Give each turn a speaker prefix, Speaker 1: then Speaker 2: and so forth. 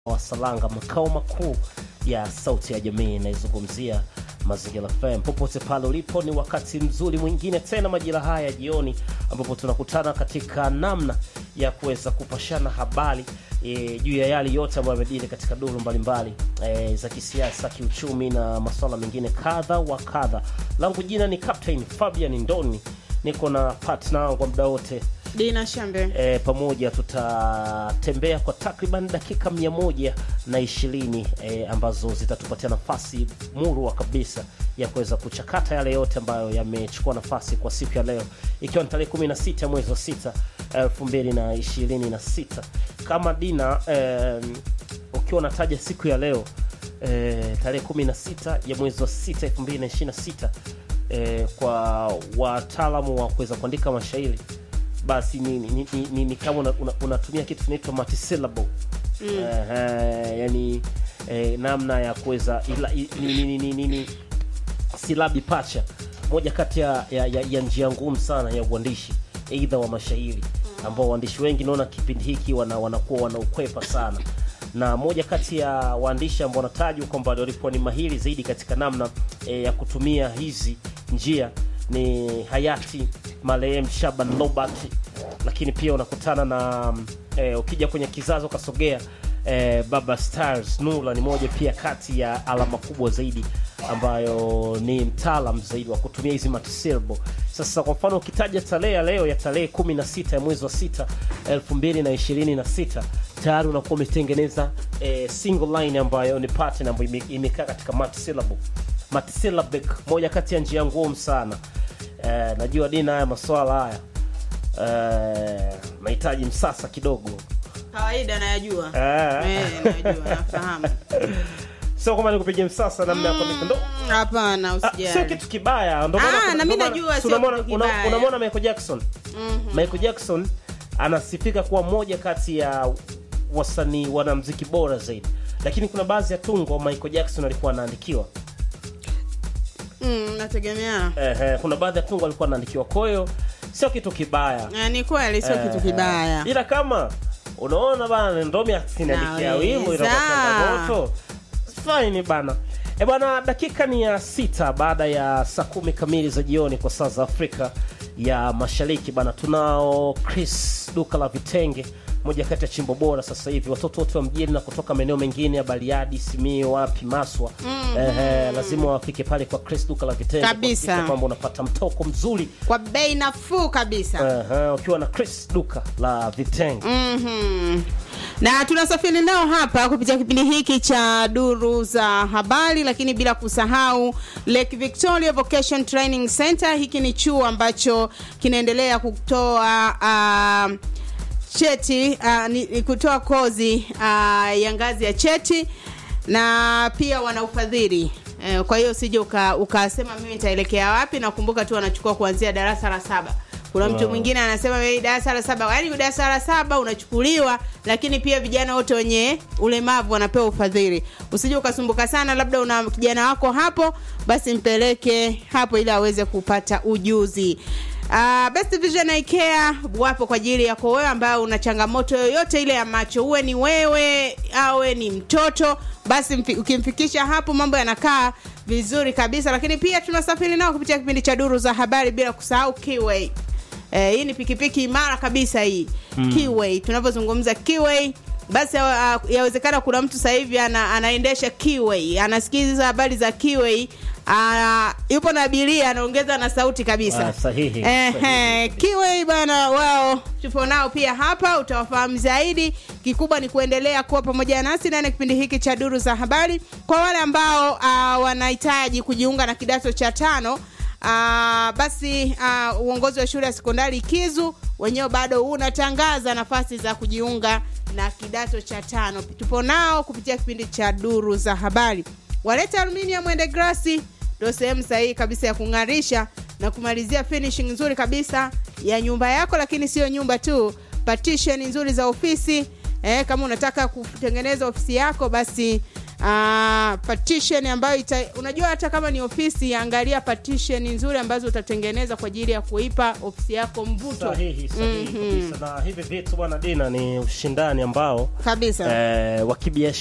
Speaker 1: wa Salanga, makao makuu ya Sauti ya Jamii. Inaizungumzia Mazingira FM. Popote pale ulipo, ni wakati mzuri mwingine tena majira haya ya jioni, ambapo tunakutana katika namna ya kuweza kupashana habari e, juu ya yale yote ambayo yamejiri katika duru mbalimbali e, za kisiasa, kiuchumi na masuala mengine kadha wa kadha. Langu jina ni Captain Fabian Ndoni, niko na partner wangu muda wote
Speaker 2: Dina Shambe.
Speaker 1: e, pamoja tutatembea kwa takriban dakika mia moja na ishirini e, ambazo zitatupatia nafasi murwa kabisa ya kuweza kuchakata yale yote ambayo yamechukua nafasi kwa siku ya leo, ikiwa ni tarehe 16 mwezi wa 6 2026. Kama Dina e, ukiwa unataja siku ya leo e, tarehe 16 ya mwezi wa 6 2026 e, kwa wataalamu wa kuweza kuandika mashairi basi ni, ni, ni, ni, ni kama unatumia una, unatumia kitu kinaitwa multisyllable mm. uh, yani eh, namna ya kuweza ila- i- ni, ni, ni, ni, ni, silabi pacha moja kati ya, ya, ya, ya njia ngumu sana ya uandishi eidha wa mashairi ambao waandishi wengi naona kipindi hiki wana, wanakuwa wanaukwepa sana na moja kati ya waandishi ambao wanatajwa kwamba walikuwa ni mahiri zaidi katika namna e, ya kutumia hizi njia ni hayati marehemu Shaban Robert, lakini pia unakutana na e, ukija kwenye kizazi ukasogea e, Baba Stars Nura ni moja pia kati ya alama kubwa zaidi ambayo ni mtaalam zaidi wa kutumia hizi multisyllable. Sasa kwa mfano ukitaja tarehe ya leo ya tarehe 16 ya mwezi wa 6 2026 tayari unakuwa umetengeneza e, single line ambayo ni pattern ambayo ime- imekaa katika multisyllable. Multisyllabic moja kati ya njia ngumu sana. Eh, najua Dina, haya maswala haya eh, nahitaji msasa kidogo
Speaker 2: Kawaida nayajua.
Speaker 1: Eh.
Speaker 2: Eh, najua, nafahamu.
Speaker 1: sio kwamba nikupigia msasa namna ya kuandika ndo
Speaker 2: Mm, Hapana,
Speaker 1: Ah, sio
Speaker 2: usijali.
Speaker 1: kitu kibaya ndo
Speaker 2: Ah,
Speaker 1: maana kuna-
Speaker 2: na mi
Speaker 1: ndo maana-
Speaker 2: najua
Speaker 1: si
Speaker 2: sio
Speaker 1: unamwona-
Speaker 2: kitu
Speaker 1: una-
Speaker 2: kibaya.
Speaker 1: unamwona Michael Jackson
Speaker 2: Mhm.
Speaker 1: Michael Jackson anasifika kuwa moja kati ya wasanii wanamziki bora zaidi, lakini kuna baadhi ya tungo Michael Jackson alikuwa anaandikiwa
Speaker 2: Mm, nategemea.
Speaker 1: eh, eh, kuna baadhi ya tungo alikuwa anaandikiwa, kwa hiyo sio kitu kibaya
Speaker 2: Eh, Ni kweli sio kitu
Speaker 1: Eh,
Speaker 2: kibaya.
Speaker 1: eh. ila kama unaona bana ndomi akiniandikia
Speaker 2: Naweza.
Speaker 1: wimbo inakuwa changamoto fine bana e bwana dakika ni ya sita baada ya saa kumi kamili za jioni kwa saa za afrika ya mashariki bana tunao chris duka la vitenge moja kati ya chimbo bora sasa hivi watoto wote wa mjini na kutoka maeneo mengine ya bariadi simio wapi maswa mm, eh, lazima wafike pale kwa chris duka la vitenge
Speaker 2: Kabisa.
Speaker 1: kuhakikisha kwamba unapata mtoko mzuri
Speaker 2: Kwa bei nafuu kabisa.
Speaker 1: eh, ukiwa na chris duka la vitenge
Speaker 2: Mhm. na tunasafiri nao hapa kupitia kipindi hiki cha duru za habari lakini bila kusahau lake victoria vocation training center hiki ni chuo ambacho kinaendelea kutoa uh, cheti uh, ni, ni kutoa kozi uh, ya ngazi ya cheti na pia wana ufadhili eh, kwa hiyo usije uka- ukasema mimi nitaelekea wapi nakumbuka tu wanachukua kuanzia darasa la saba kuna mtu
Speaker 1: Wow.
Speaker 2: mwingine anasema mimi darasa la saba yaani darasa la saba unachukuliwa lakini pia vijana wote wenye ulemavu wanapewa ufadhili usije ukasumbuka sana labda una kijana wako hapo basi mpeleke hapo ili aweze kupata ujuzi Uh, Best Vision Eye Care wapo kwa ajili yako wewe ambayo una changamoto yoyote ile ya macho, uwe ni wewe awe ni mtoto, basi mfi, ukimfikisha hapo mambo yanakaa vizuri kabisa. Lakini pia tunasafiri nao kupitia kipindi cha duru za habari, bila kusahau Kiway. Eh, hii ni pikipiki imara kabisa hii mm. Kiway, tunavyozungumza Kiway basi uh, yawezekana kuna mtu sasa hivi ana, anaendesha Kiway, anasikiza habari za Kiway uh, yupo na abiria anaongeza na sauti kabisa
Speaker 1: Ah, sahihi,
Speaker 2: Ehe,
Speaker 1: sahihi.
Speaker 2: Kiway bana, wao tupo nao pia hapa, utawafahamu zaidi. Kikubwa ni kuendelea kuwa pamoja nasi ndani ya kipindi hiki cha duru za habari. Kwa wale ambao uh, wanahitaji kujiunga na kidato cha tano Uh, basi uh, uongozi wa shule ya sekondari Kizu wenyewe bado unatangaza nafasi za kujiunga na kidato cha tano. Tupo nao kupitia kipindi cha duru za habari. Waleta aluminium mwende grasi ndio sehemu sahihi kabisa ya kung'arisha na kumalizia finishing nzuri kabisa ya nyumba yako, lakini sio nyumba tu, partition nzuri za ofisi eh, kama unataka kutengeneza ofisi yako basi uh, partition ambayo ita, unajua hata kama ni ofisi angalia partition nzuri ambazo utatengeneza kwa ajili ya kuipa ofisi yako mvuto
Speaker 1: sahihi sahihi kabisa na hivi vitu bwana dina ni ushindani ambao
Speaker 2: kabisa
Speaker 1: eh, wa kibiashara